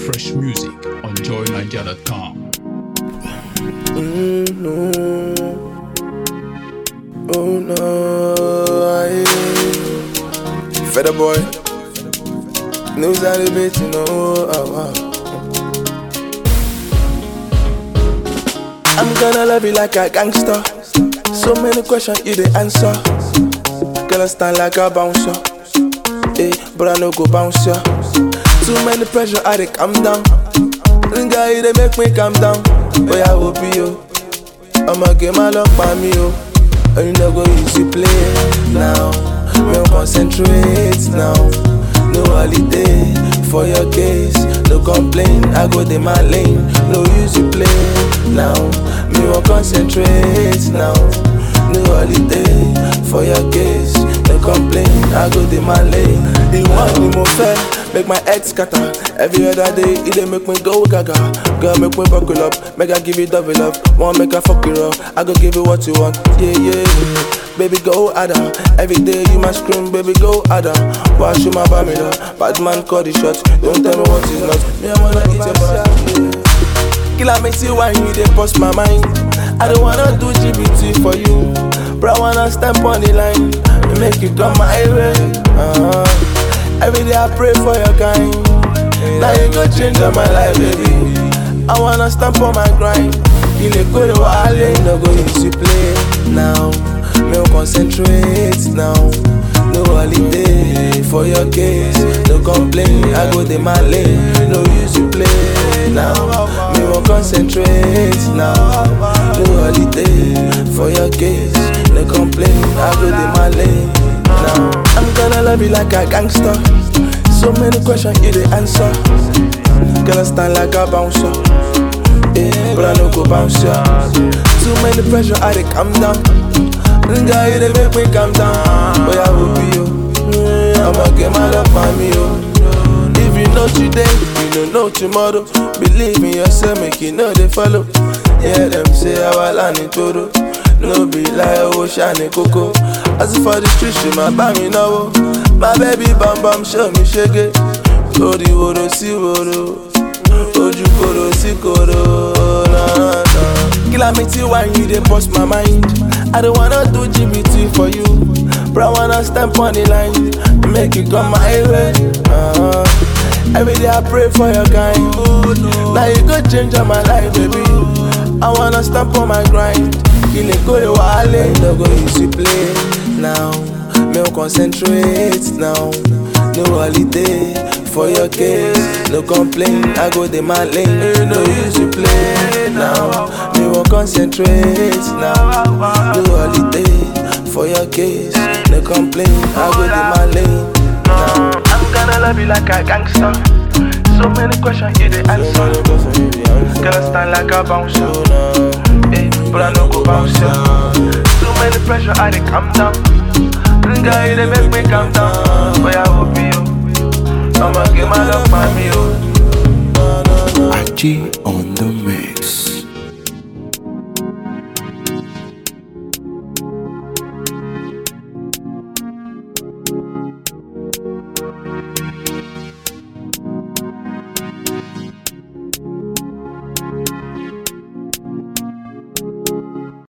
Fresh music on joynigeria.com. Mm, no. Oh no, I Feather boy. News out of bit, you know. Oh, oh. I'm gonna love you like a gangster. So many questions you the answer. Girl, I stand like a bouncer. Eh, but I no go bounce ya. Too many pressure, I dey calm down. Nigga, you dey make me calm down. Oh yeah, will be you. I'ma get my luck by me, oh. And you no go easy play now. Me wan concentrate now. No holiday for your case. No complain, I go dey my lane. No use you play now. Me wan concentrate now. No holiday for your case. No complain, I go dey my lane. The one ni mo fẹ́. Make my head scatter Every other day, it dey make me go gaga Girl, make me buckle up Make I give you double love Want make I fuck you up I go give you what you want Yeah, yeah Baby, go harder Every day you must scream Baby, go harder Wash you my bamida Bad man call the shot Don't tell me what is not Me, I wanna eat your back yeah. Killer makes you wine, you dey bust my mind I don't wanna do GBT for you But I wanna stamp on the line Make you come my way uh-huh. Every day I pray for your kind. Now you go change up my life, baby. I wanna stamp on my grind. You look good while you no go easy play now. Me wan concentrate now. No holiday for your case. No complain, I go dey my lane. No use you play now. Me wan concentrate now. No holiday for your case. No complain, I go dey my lane now. I'm gonna love you like a gangster. So many questions you the answer. Gonna stand like a bouncer. Yeah, but I no go bounce ya. Too many pressure, I dey calm down. Nigga, you dey make me calm down. Boy, I will be you. I'ma get my love by me, oh. If you know today, you don't know tomorrow. Believe in yourself, make you know they follow. Yeah, them say I will learn it todo. No be like oh shiny coco. As for the street, she my buy me now. My baby bam bam show me shake Ori woro si woro. Oju koro si koro. Nah, nah. Kill me till when you dey bust my mind. I don't wanna do GBT for you. But I wanna stamp on the line. Make you come my way. Uh-huh. Every day I pray for your kind. Now you go change up my life, baby. I wanna stamp on my grind. Kile go wale, no go easy play now. Me wan concentrate now. No holiday for your case. No complain, I go dey my lane. No use you play now. Me wan concentrate now. No holiday for your case. No complain, I go dey my lane now. I'm gonna love you like a gangster. So many questions you the answer. Gonna stand like a bouncer. Eh, but I no go bounce ya. Too many pressure, I dey calm down. Nigga, you dey make me calm down. Boy, I hope you. I'ma get my love by me, oh. Aji on